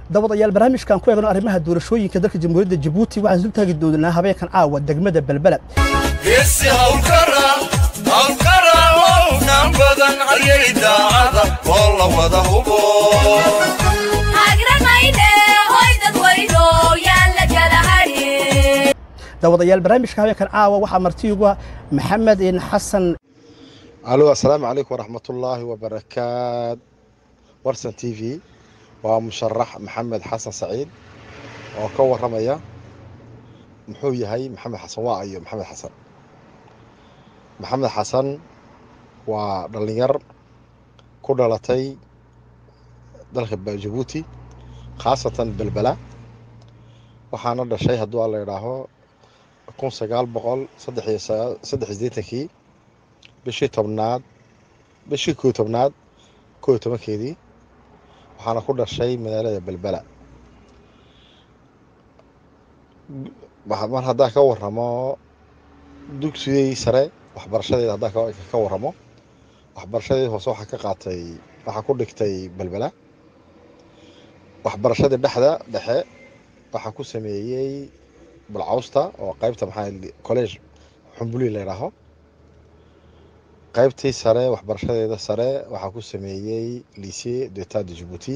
dabadayaal barnaamijkan ku eegno arrimaha doorashooyinka dalka jamhuuriyadda jabuuti waxaan isu taagi doonaa habeenkan caawa degmada belbela geesi hawlkara hawlkara hownan badan ayay daacada oo la wada hubo dabadayaal barnaamijka habeenkan caawa waxaa marti ugu ah maxamed xasan alo assalaamu calaykum waraxmatullaahi wabarakaat warsan t v waa musharax maxamed xasan saciid oo ka waramaya muxuu yahay maxamed xasan waa iyo maxamed xasan maxamed xasan waa dhalinyar ku dhalatay dalka jabuuti khaasatan belbela waxaana dhashay hadduu alla idhaaho kun sagaal boqol saddex sideetankii bishii tobnaad bishii koo tobnaad koo iyo tobankeedii waxaana ku dhashay magaalada belbela mar haddaan ka waramo dugsigii sare waxbarashadeeda haddaan ka waramo waxbarashadeeda hoose waxaa ka qaatay waxaa ku dhigtay belbela waxbarashadii dhexda dhexe waxaa ku sameeyey balcawsta oo qaybta maxaa college xumbuli la yidhaaho qaybtii sare waxbarashadeeda sare waxaa ku sameeyey lycée d'état de djibouti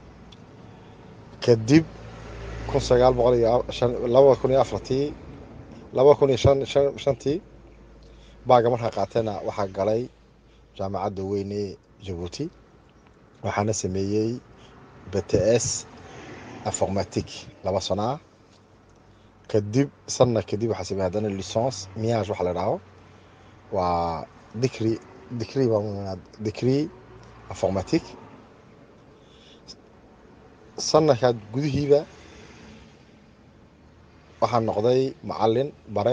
kadib kun sagaal boqol iyo laba kun iyo afartii laba kun iyo shan shan shantii baaga markaa qaatayna waxaa galay jaamacadda weyne jabuuti waxaana sameeyey b t s informatique laba sano ah kadib sanna kadib waxaa sameeyey haddana licence miage waxa la idhaaho waa dicri dicri baa dicri informatique sanadkaad gudihiiba waxaa noqday macalin bare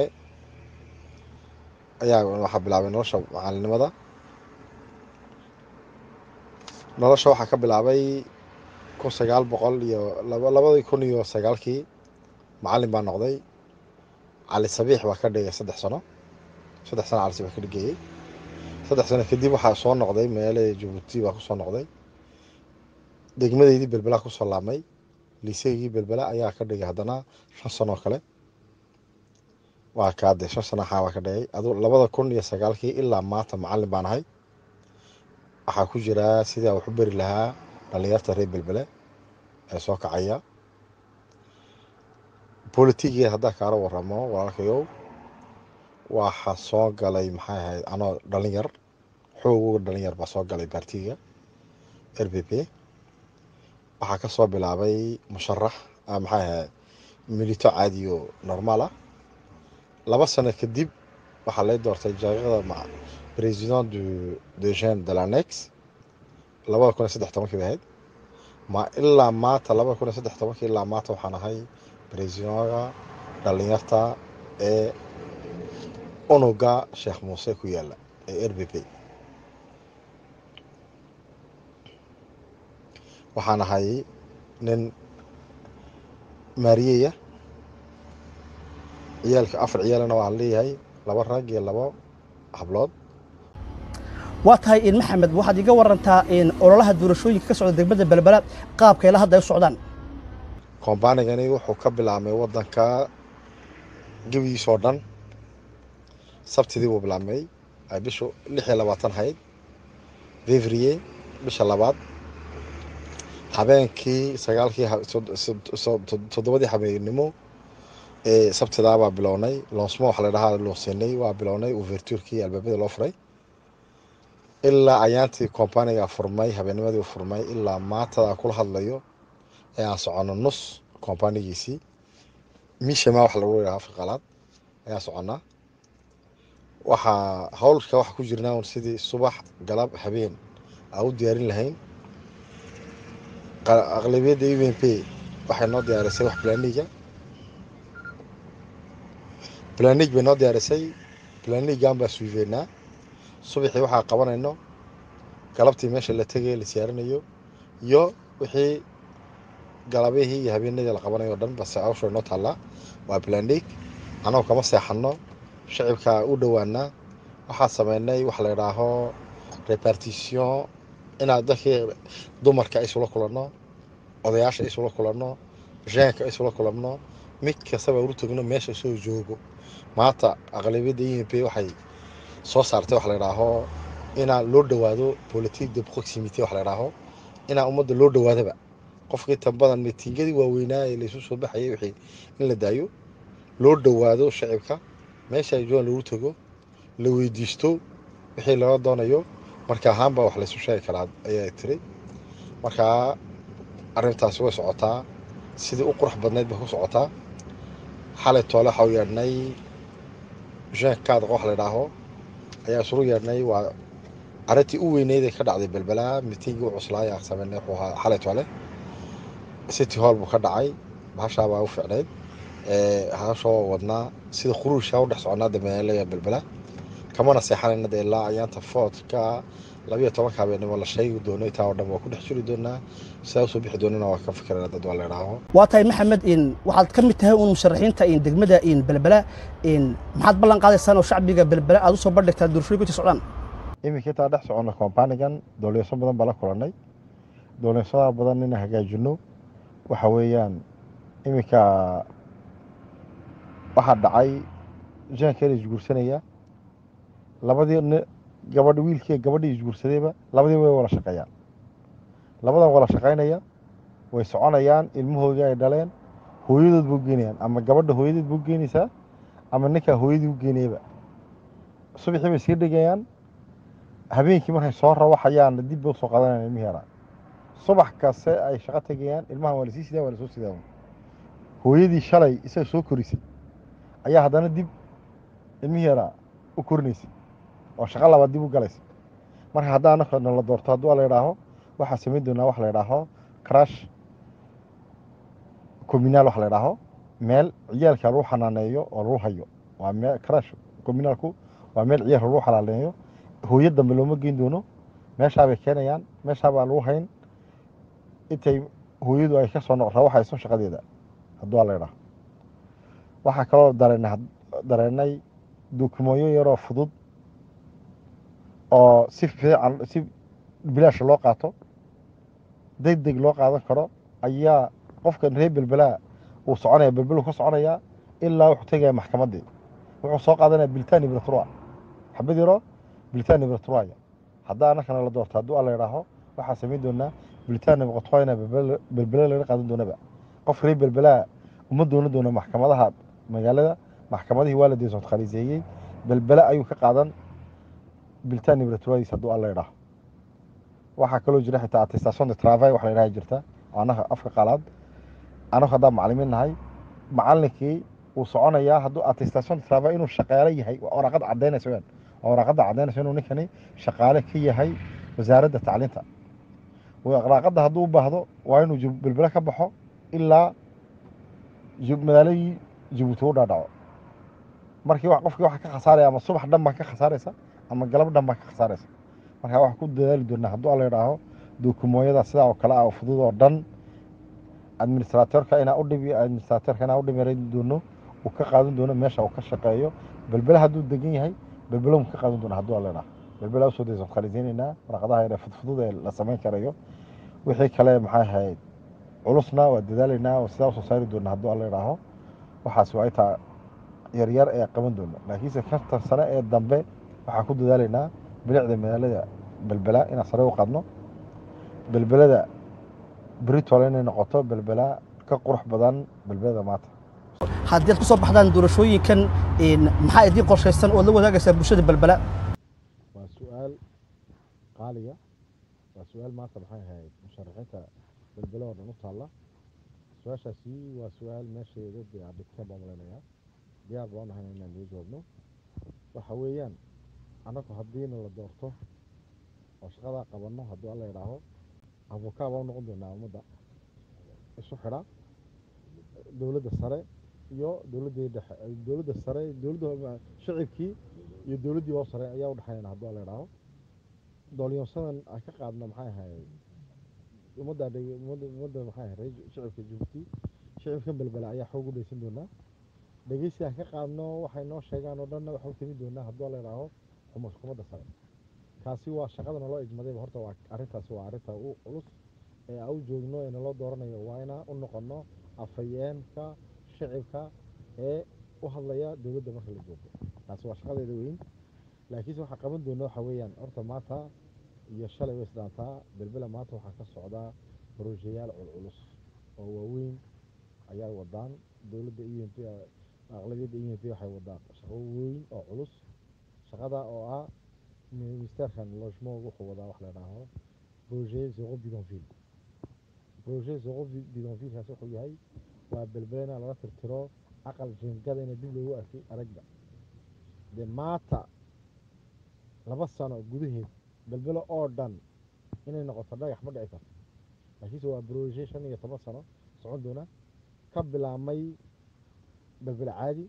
ayaa waxaa bilaabay nolosha macalinimada nolosha waxaa ka bilaabay kun sagaal boqol iyo labadii kun iyo sagaalkii macalin baa noqday cali sabiix baa ka dhigay saddex sano saddex sano cali sabiix ka dhigayey saddex sano kadib waxaa soo noqday magaalada jabuuti baa kusoo noqday degmadeydii belbela kusoo laabmay liiseygii belbela ayaa ka dhigay haddana shan sanoo kale waa kaade shan sano axaa baa ka dhigay adu labada kun iyo sagaalkii ilaa maanta macalin baan ahay waxaa ku jiraa sidaa wax u beri lahaa dhalinyarta reer belbele ee soo kacaya bolitigeed haddaa kaala waramo walaalkayow waxaa soo galay maxay ahayd anoo dhalinyar xoogoga dhalinyar baa soo galay baartiga r b p waxaa ka soo bilaabay musharax maxay ahayd milito caadiyo normaal ah laba sano kadib waxaa lay doortay jaaqada president du de jeune de lanex labada kun iyo saddex tobankii bay ahayd ma ilaa maanta labada kun iyo saddex tobankii ilaa maanta waxaan ahay presidentga dhalinyarta ee unuga sheekh muuse ku yaala ee r b p waxaan ahay nin maariyeya ciyaalka afar ciyaalana waan leeyahay laba rag iyo labo hablood waa tahay in maxamed waxaad iga warantaa in ololaha doorashooyinka ka socda degmada belbela qaabka ilaa hadda ay u socdaan kombanigani wuxuu ka bilaabmay wadanka gebigiisoo dhan sabtidii buu bilaabmay ay bishu lix iyo labaatan hayd fevrier bisha labaad habeenkii sagaalkii toddobadii habeennimo ee sabtidaabaa bilownay loonsmo waxa la dhahaa loonsinay waa bilownay overturkii albaabada loo furay ilaa ayaantii kombaniga furmay habeennimadii furmay ilaa maatada kula hadlayo ee aan soconno nus kombanigiisii mishama wax lagu yidhaha afqalaad ayaan soconnaa waxaa howlka waxa ku jirnaa un sidii subax galab habeen aan u diyaarin lahayn aqlabiyadda u n p waxay noo diyaarisay wax blaniga blanig bay noo diyaarisay blanigan baa suiveynaa subaxii waxaa qabanayno galabtii meesha la tegay la siyaarinayo iyo wixii galabihii iyo habeenadii la qabanayo o dhan base awsha noo taallaa waa blanig annagoo kama seexanno shacibka u dhowaanaa waxaa sameynay wax la idhaaho repartition inaad dadkii dumarka isula kulanno odayaasha isula kulanno jeenka isula kulanno mid kastaba ulu tagno meesha soo joogo maanta aqlabiyadda e m p waxay soo saartay wax la idhaaho inaa loo dhowaado politique de proximité wax la idhaaho inaa ummadda loo dhowaadaba qofka inta badan mitingadii waaweynaa ee laysu soo baxayay wixii in la daayo loo dhowaado shacibka meesha ay joogaan lagu tago la weydiisto wixii laga doonayo marka ahaanba wax laysu sheegi karaa ayaa tiri markaa arrintaasi way socotaa sidii u qurux badnayd bay ku socotaa xalay toole waxaa u yeedhnay jean kaadqa wax la idhaaho ayaa isulu yeedhnay waa arrintii u weyneyd ee ka dhacday belbelaa mitingii u cuslaaya sameynay wuxuu ahaa xalay toole city hall buu ka dhacay bahashaa baa u ficnayd hashoo wadnaa sida khuruusha u dhex soconaa dameelaya belbela kamana seexanayna dee ilaa ayaanta foodka labiyo tobanka habeenimo la sheegi doono intaa oo dhan waa ku dhex jiri doonaa sidaa usoo bixi doonana waa ka fikirana dad waa la idhaaho waa tahay maxamed in waxaad ka mid tahay uun musharaxiinta in degmada in belbela in maxaad ballan qaadaysaan oo shacbiga belbela aad usoo bandhigtaa doorashooyinka inta socdaan iminka intaa dhex soconna kompanigan dowliyasho badan baa la kulannay dowliyashada badan inaan hagaajino waxa weeyaan iminka waxaa dhacay jeankeena isguursanaya labadii ni- gabadh wiilkii gabadhii isguursadayba labadii way wada shaqeeyaan labadan wada shaqaynaya way soconayaan ilmahoodii ay dhaleen hooyadood buu geenayaan ama gabadha hooyadeed buu geenaysaa ama ninkaa hooyadii u geenayaba subaxii bay sii dhigayaan habeenkii markay soo rawaxayaan dib bay usoo qadanayaan ilmihii yaraa subax kaste ay shaqo tegayaan ilmahan waa lasii sidaa waa lasoo sidaa hooyadii shalay isaga soo korisay ayaa haddana dib ilmihii yaraa u korinaysay oo shaqo labaad dib u galaysay marka haddaa anaka nala doorto hadduu la idhaaho waxaa samayn doonaa wax la idhaaho crash communal wax la idhaaho meel ciyaalka lagu xanaaneeyo oo lagu hayo waa meel crash communalku waa meel ciyaalka lagu xanaaneeyo hooyo dambe looma geyn doono meeshaa bay keenayaan meeshaa baa lagu hayn intay hooyadu ay ka soo noq rawaxayso shaqadeeda hadduu la idhaaho waxaa kaloo dareenay dareenay dukumooyo yaroo fudud oo si fiican si bilaash loo qaato deg deg loo qaadan karo ayaa qofkan reer belbelaa uu soconaya belbelu ka soconayaa ilaa wuxuu tegaya maxkamaddii wuxuu soo qaadanaya bilitaan ibratrua xabad yaro bilitaan ibratruaya haddaa annakana la doorto hadduu alla idhaaho waxaa samayn doonaa bilitaan ibratruayna belbele laga qaadan doonaba qof reer belbelaa uma doonan doona maxkamadaha magaalada maxkamadihii waa la deesood khaliiseeyey belbele ayuu ka qaadan bilitaan ibratruadis hadduu alla idhaaho waxaa kaloo jira xitaa attestation de travail wax la idhaha jirta oo annaga afka qaalaad annagu haddaan macalimiin nahay macallinkii wuu soconayaa hadduu attestation de travail inuu shaqaale yahay waa waraaqada caddaynaysa weyaan waa waraaqada caddaynaysa inuu ninkani shaqaale ka yahay wasaaradda tacliinta waraaqada hadduu u baahdo waa inuu jib- belbele ka baxo ilaa jib- magaaladii jabuuti u dhaadhaco markii wax- qofkii waxa ka khasaaraya ama subax dhan baa ka khasaaraysa ama galab dhan baa ka khasaaraysa marka waxaa ku dadaali doonaa hadduu alla idhaaho dukumooyada sidaa oo kale ah oo fudud oo dhan administratorka inaa udhibi administratorka inaa udhimeran doono uu ka qaadan doono meesha uu ka shaqeeyo belbele hadduu degan yahay belbele mu ka qaadan doona hadduu alla idhaaho belbele usoo daysan khaliisaynaynaa waraqadaha yare fudfudud ee la samayn karayo wixii kale maxay ahayd culusna waa dadaalaynaa oo sidaa usoo saari doona hadduu alla idhaaho waxaas waa intaa yaryar ee qaban doono laakiinse konton sane ee dambe waxaan ku dadaalaynaa bilicda magaalada belbela inaan sare u qaadno belbelada britol inay noqoto belbela ka qurux badan belbelada maanta haddii aad ku soo baxdaan doorashooyinkan in maxaa idiin qorshaysan oo la wadaagaysaa bulshada belbela waa su-aal qaaliya waa su-aal maanta maxay ahayd musharaxiinta belbele oo dhan u taalla su-aashaasi waa su-aal meesheeda dee aan dhigta baan maleynayaa diyaar baan nahay inaan loo jawaabno waxa weeyaan annagu haddiina la doorto oo shaqadaa qabanno hadduu alla idhaaho abukaa baa u noqon doonaa ummadda isu xidha dowladda sare iyo dowladdii dhexe dowladda sare dowladda shacibkii iyo dowladdii oo sare ayaa u dhexeeyana hadduu alla idhaaho doolyoonsadan aan ka qaadna maxay ahayd ummadda dheg- ummadda ummadda maxay ahayd reer shacibka jabuuti shacibkan belbela ayaa xoog u dhaysan doonaa dhegeysi aan ka qaadno waxay noo sheegaan oo dhanna waxu timi doonaa hadduu alla idhaaho xukuumadda sare kaasi waa shaqadana loo ijmadayba horta waa arrintaasi waa arrinta u culus ee aan u joogno ee naloo dooranayo waa inaan u noqono afhayeenka shicibka ee u hadlaya dowladda marka la joogo taasi waa shaqadeeda weyn laakiinse waxaa qaban doona waxa weeyaan horta maanta iyo shalay way isdhaantaa belbela maanta waxaa ka socdaa brojeyaal culculus oo waaweyn ayaa wadaan dowladda e n p aqlabiyadda e n p waxay wadaan shaqo weyn oo culus shaqada oo ah ministerkan logement wuxuu wadaa wax la dhaaho projet zero bidonville projet zero bidonvillekaas wuxuu yahay waa belbelena laga tirtiro aqal jingada ina dib loogu arkay aragga dee maanta laba sano gudaheed belbelo oo dhan inay noqoto dhagax ma dhici karto laakiinse waa projet shan iyo toban sano socon doona ka bilaabmay belbel caadi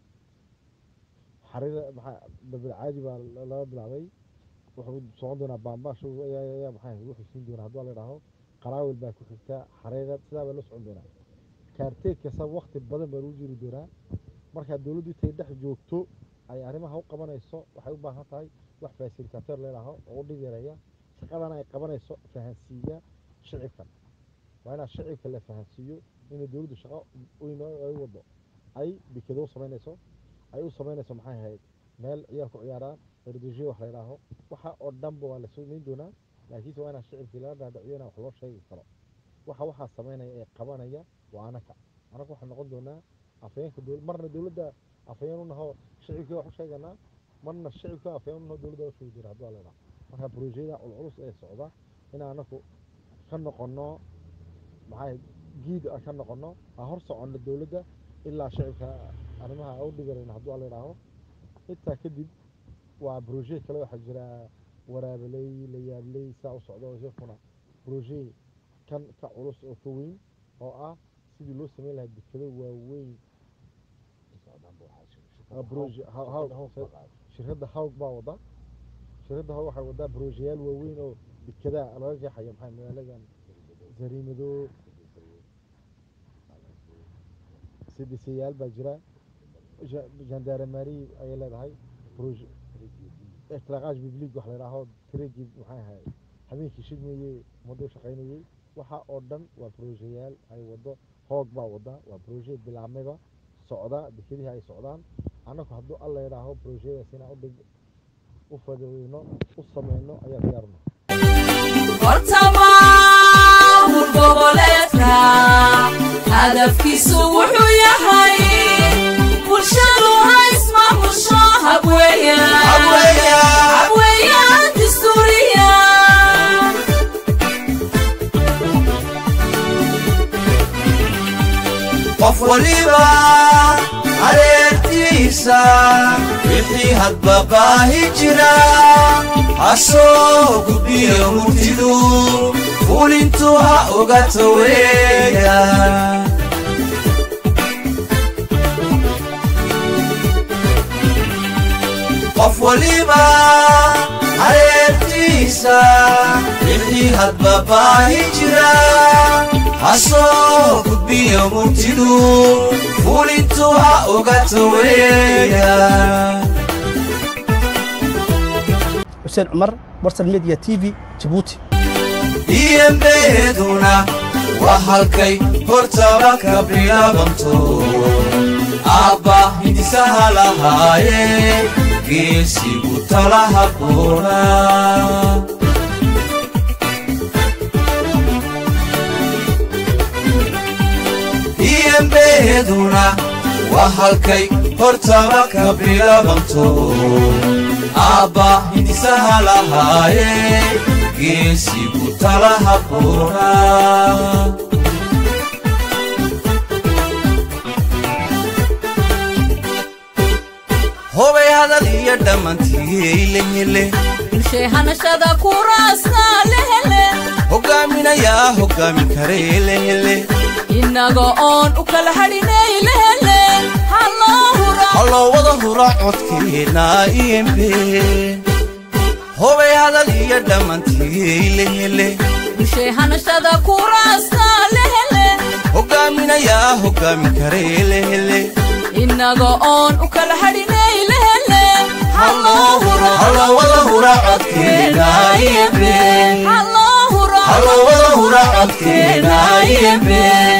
xarira maxaa belbel caadi baa laga bilaabay wuxuu socon doonaa baambaash ayaa maxaa wuxuu siin doonaa hadduu la idhaaho qaraawil baa ku xigta xariira sidaa baa loo socon doonaa kaarteeg kasta wakti badan baa lagu jiri doonaa markaa dowladdu intay dhex joogto ay arrimaha u qabanayso waxay u baahan tahay wax fasilitator leedaho oo u dhib yareeya shaqadana ay qabanayso fahansiiya shicibkan waa inaa shicibka la fahansiiyo inay dowladdu shaqo weyn ay wado ay bikado u samaynayso ay u samaynayso maxay ahayd meel ciyaar ku ciyaaraan erdojiyo wax la idhaaho waxa oo dhanba waa la samayn doonaa laakiinse waa inaa shicibkii laga dhaadhiciyo inaa wax loo sheegi karo waxa waxaa samaynaya ee qabanaya waa anaka anaka waxaan noqon doonaa afhayeenka dowla marna dowladda afhayeen u naho shicibkii wax u sheeganaa marna shicibka afhayeen u naho dowladda u sheegi doona hadduu la idhaho marka projeyada culculus ee socda in anaku ka noqono maxay giid aan ka noqono aan hor soconno dowladda ilaa shicibka arrimaha u dhigarayna hadduu la idhaaho intaa kadib waa broje kale waxaa jira waraabeley layaabley saa u socdo isakuna broje kan ka culus oo ka weyn oo ah sidii loo sameyn lahaa dekado waaweyn shirkadda hawg baa wada shirkadda hawg waxay wadaa brojeyaal waaweyn oo dekedaa laga jeexayo maxay magaaladan zariimado sidisayaal baa jira gendarmari ayay leedahay proje itlaqaaj biblig wax la idhaaho tiragii maxay ahay habeenkii shidmeeyey ummadda u shaqaynayey waxa oo dhan waa brojeyaal ay wado hoog baa wada waa broje bilaabmayba socda dekedihii ay socdaan annagu hadduu alla idhaaho brojeyadaas inaan udhig u fadeyno u sameyno ayaa diyaarno hortamaamul goboleedka hadafkiisu wuxuu yahay bulshadu ha ismaamusho habweeyaan dastuuriya qof waliba hareertiisa wixii hadba baahi jira hasoo gudbiyo murtidu fulintu ha ogato weeya qof waliba hareertiisa wixii hadba baahi jira hasoo gudbiyo murtidu fulintu ha ogato weeya xuseen cumar warsan media t v jabuuti iyembeeduna waa halkay hortaba ka bilaabanto aabba hindisaha lahaaye geesigu tala habboona iyembeeduna waa halkay hortaba ka bilaabanto aabba hindisaha lahaaye geesigu tala habboona hobay hadal iyo dhammantiileyle bulshay hanashada kuraasta lehele hogaaminayaa hogaamin kareelehele innaga oon u kala hadhinay lehele halloo hura halloo wada hura codkeenna iyembe hobay hadal iyo dhammantiileyle bulshay hanashada kuraasta lehele hogaaminayaa hogaamin kareelehele innaga oon u kala hadhinay lehele halloo hura halloo wada hura codkeenna iyembe halloo hura halloo wada hura codkeenna dadkeena ayebe